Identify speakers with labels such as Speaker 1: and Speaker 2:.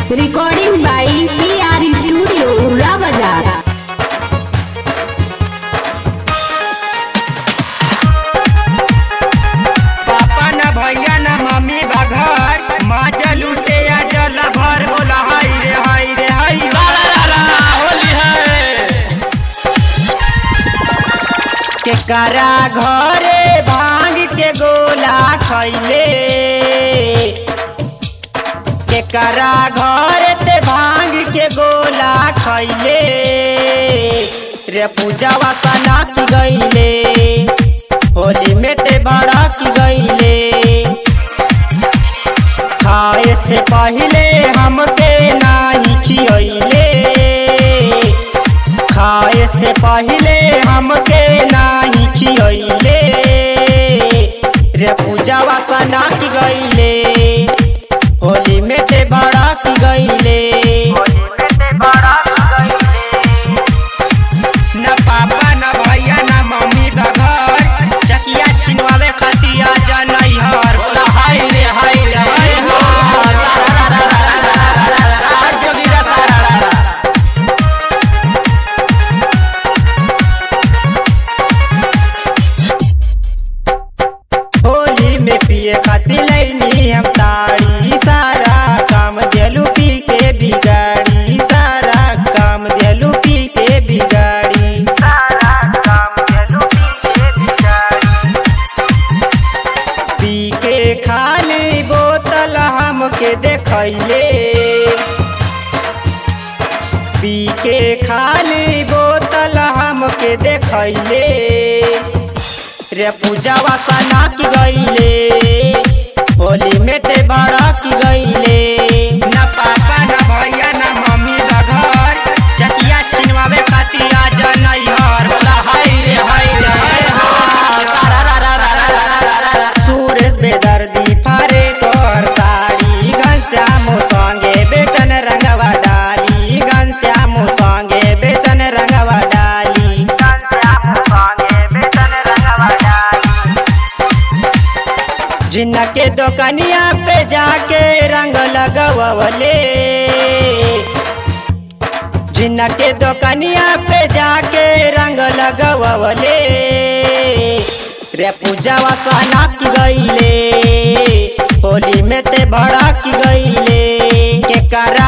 Speaker 1: Recording by PR Studio, Urra Bazaar.
Speaker 2: पापा न भैया न मम्मी बा घर माँ जल उठे या जल भर बोला हाय रे हाय रे हाय
Speaker 3: होली है
Speaker 2: के करा घरे भांग के गोला खैले के करा घर ते भांग के गोला खैले रे पूजावा सना की गईले होली में ते बड़ा की गईले खाए से पहले हमके नाही खियले खाए से पहले हमके नाही खियले रे पूजावा सना की गईले होली में ते बड़ा की गईले न पापा न भैया न मम्मी बघर चकिया छिनवावे खतिया जनई हर बोला हाय रे हाय रे हाय
Speaker 3: जोगीरा सारा
Speaker 2: होली में पिए खातिर लैनी हम ताड़ी सारा काम देलू पी के बिगाड़ी सारा काम देलू पी के बिगाड़ी पी के खाली बोतल हमके देखैले पी के खाली बोतल हमके देखैले रे पूजावा सना की गईले होली में ते बड़ा की गईले न पापा न भैया न मम्मी न घर चकिया छिनवावे खातिया जनई हर बोला हाय रे हाय रे हाय सुरेश बेदर्दी फारे तोर साड़ी घनश्याम संगे बेचन रंगवा डाली घनश्याम संगे बेचन रंगवा डाली जिन्ना के दुकनिया पे जाके रंग लगवले जिन्ना के दुकनिया पे जाके रंग लगवले रे पूजावा सहना की गईले होली में ते बड़ा की गईले के कर